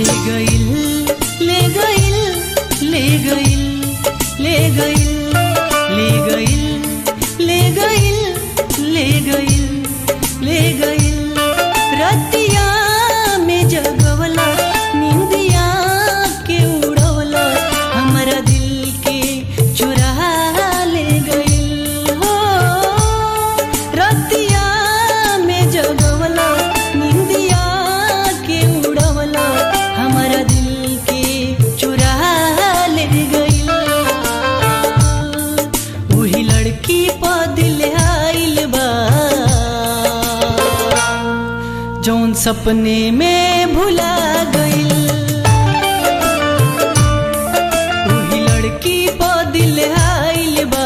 गइल ले गइल ले गइल ले गइल ले गइल ले गइल ले गइल ले गइल रतिया में जगवला निंदिया के उड़वला हमरा दिल के चुरा ले गइल हो रतिया में जगवला निंदिया के उड़वला हमरा दिल के चुरा ले गइल वही लड़की पा दिल आइल बा जौन सपने में भुला गइल वही लड़की पा दिल आइल बा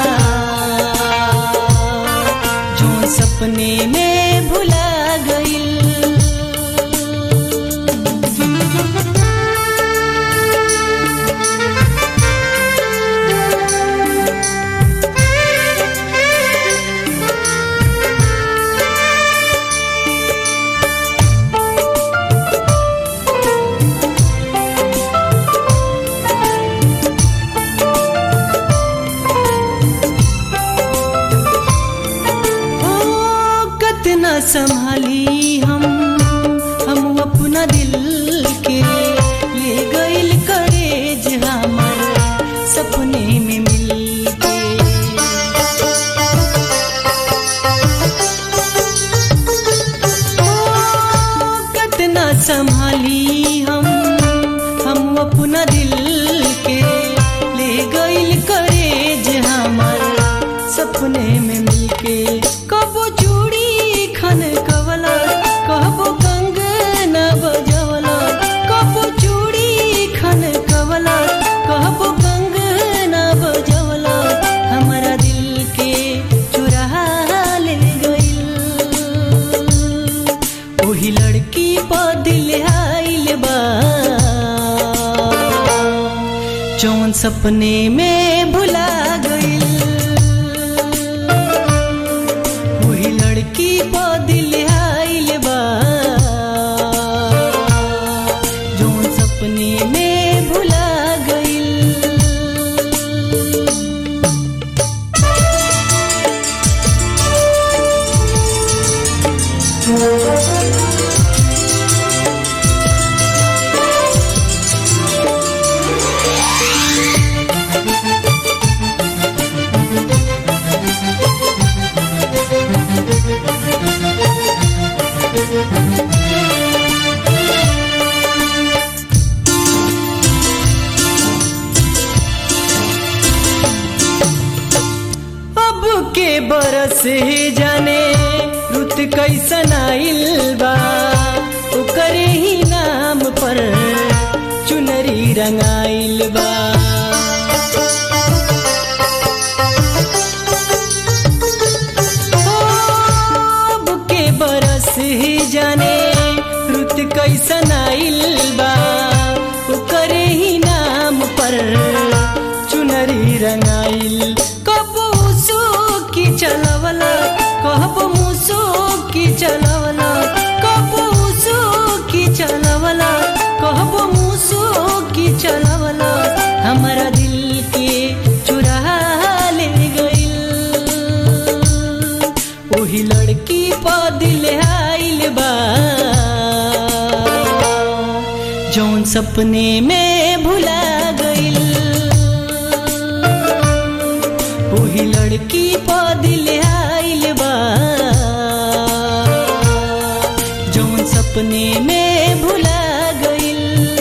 जौन सपने में भुला गइल ओ कतना संभाली हम हम अपना दिल के ले गइल करेज हमर सपने में मिल के ओ कतना संभाली हम हम अपना दिल के ले गइल करेज हमर सपने में मिलके कबो चूड़ी खन कवला कहबो कंगना बजवला कबो चूड़ी खन कवला कहबो कंगना बजवला हमरा दिल के चुरा ले गइल ओही लड़की पा दिल आइल बा जौन सपने में भुला गइल वही लड़की पा दिल आइल बा जौन सपने में भुला गइल अब के बरस ही जाने रुत कैसन आइल बा ओकरे ही नाम पर चुनरी रंगाइल बा ओ, अब के बरस ही जाने रुत कैसन आइल बा ओकरे ही नाम पर चुनरी रंगाइल कबो की चलवला कहबो मुसो की चलवला कबो की चलवला कहबो मुसो की चलवला हमरा दिल के चुरा ले गइल ओही लड़की पा दिल आइल बा जौन सपने में भुला गइल वही लड़की पा दिल आइल बा जौन सपने में भुला गइल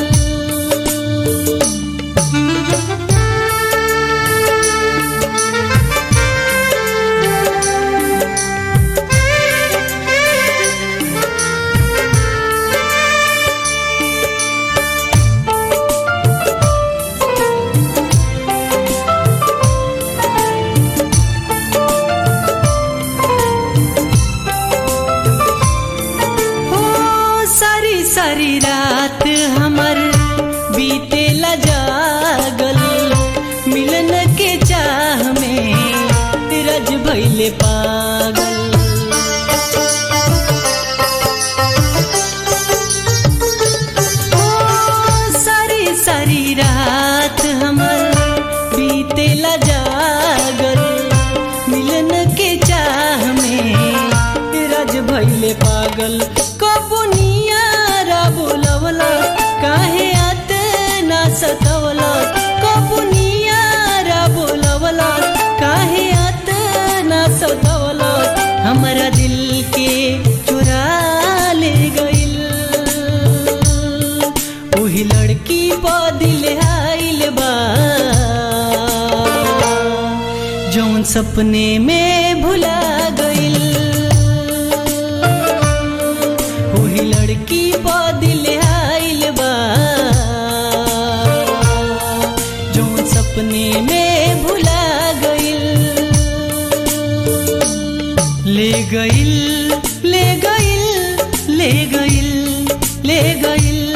हो सारी सारी रात हमर बीतेला जागल मिलन के चाह में रज भैले पागल ओ वही लड़की पा दिल आइल बा जौन सपने में भुला गइल वही लड़की पा दिल आइल बा जौन सपने में भुला गइल ले गइल ले गइल ले गइल ले गइल